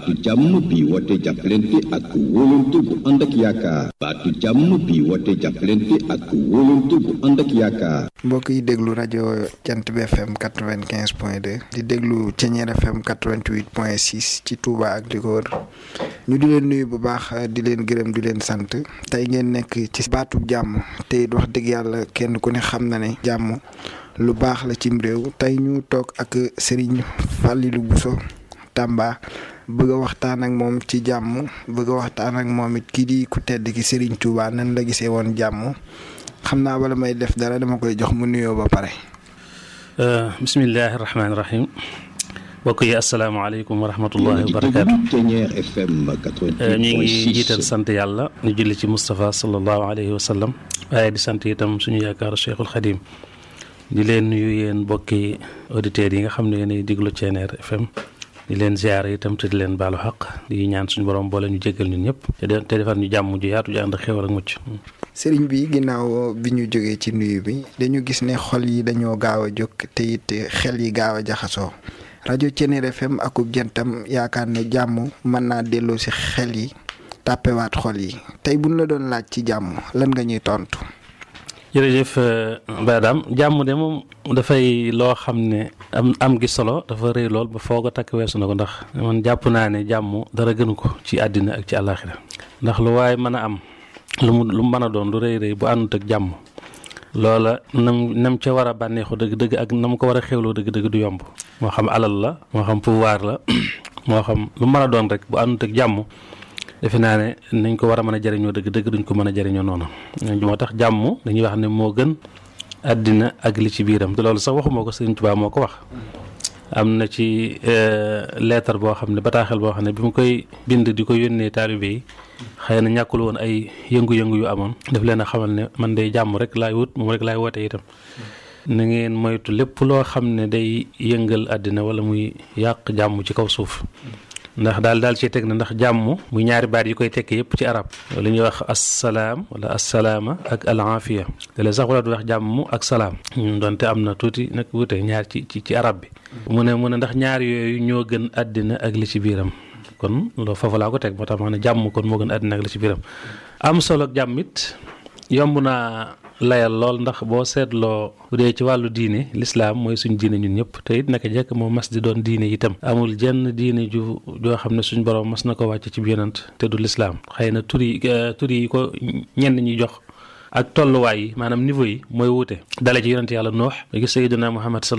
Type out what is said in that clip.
baatu jàmm bi woote jàppalante ak wóolante bu ànd ak yaakaar baatu jàmm bi woote jàppalante ak wóolante bu ànd ak yaakaar mbokk yi déglu rajo Jant bi FM quatre vingt quinze point deux di déglu Ceñeer FM quatre vingt huit point six ci Touba ak di ko wër ñu di leen nuyu bu baax di leen gërëm di leen sant tey ngeen nekk ci baatu jàmm te it wax dëgg yàlla kenn ku ne xam na ne jàmm lu baax la cim réew tey ñu toog ak Serigne Fallilou Bousso Tamba bëgg a waxtaan ak moom ci jàmm bëgg a waxtaan ak moom it kii di ku tedd ki Serigne Touba nan la gisee woon jàmm xam naa bala may def dara dama koy jox mu nuyoo ba pare. bismillahi rahmaani rahim mbokk yi asalaamaaleykum wa rahmatullahi wa barakaatu. Ceñeer FM ñu ngi jiital sant yàlla ñu julli ci Moustapha sallallahu alayhi wa sallam waaye di sant itam suñu yaakaaru Cheikhul Khadim di leen nuyu yéen mbokki auditeurs yi nga xam ne yéenay diglu Ceñeer FM. di leen ziar itam te di leen baalu xaq di ñaan suñu borom boole ñu jéggal ñun ñëpp te defar ñu jàmm ju yaatu ju ànd ak xéwal ak mucc. sëriñ bi ginnaaw bi ñu jógee ci nuyu bi dañu gis ne xol yi dañoo gaaw a jóg te it xel yi gaaw a jaxasoo rajo Ceñeer FM akub jantam yaakaar ne jàmm mën naa delloo si xel yi tàppewaat xol yi tey buñ la doon laaj ci jàmm lan nga ñuy tontu. jërëjëf Badam jàmm de moom dafay loo xam ne am am gi solo dafa rëy lool ba foog a takk weesu na ko ndax man jàpp naa ne jàmm dara gënu ko ci àddina ak ci àllaaxira ndax lu waaye mën a am lu mu lu mu mën a doon lu rëy rëy bu àndut ak jàmm loola nam nam ca war a bànneexu dëgg-dëgg ak nam ko war a xewloo dëgg-dëgg du yomb moo xam alal la moo xam pouvoir la moo xam lu mën a doon rek bu àndut ak jàmm defe naa ne nañ ko war a mën a jëriñoo dëgg-dëgg duñ ko mën a jëriñoo noonu moo tax jàmm dañuy wax ne moo gën àddina ak li ci biiram te loolu sax waxuma ko Sëriñ Tuubaa moo ko wax am na ci leetar boo xam ne bataaxel boo xam ne bi mu koy bind di ko yónnee taalibe yi xëy na ñàkkul woon ay yëngu-yëngu yu amoon daf leen a xamal ne man day jàmm rek laay wut moom rek laay woote itam na ngeen moytu lépp loo xam ne day yëngal àddina wala muy yàq jàmm ci kaw suuf ndax daal daal ci teg na ndax jàmm muy ñaari baat yi koy tekki yëpp ci arab li ñuy wax assalaam wala assalaama ak al aafiya te sax wala du wax jàmm ak salaam donte am na tuuti nag wute ñaar ci ci ci arab bi mu ne mu ne ndax ñaar yooyu ñoo gën àddina ak li ci biiram kon loolu foofu laa ko teg moo tax ma ne jàmm kon moo gën àddina ak li ci biiram am solo ak jàmm it yomb naa layal lool ndax boo seetloo bu dee ci wàllu diine lislaam mooy suñ diine ñun ñëpp te it naka jekk moo mas di doon diine itam amul jenn diine ju joo xam ne suñ borom mas na ko wàcc ci yonent te du lislaam xëy na tur yi tur yi ko ñenn ñi jox ak tolluwaay yi maanaam niveau yi mooy wuute dale ci yonent yàlla noox ba gis sayyidina Muhammad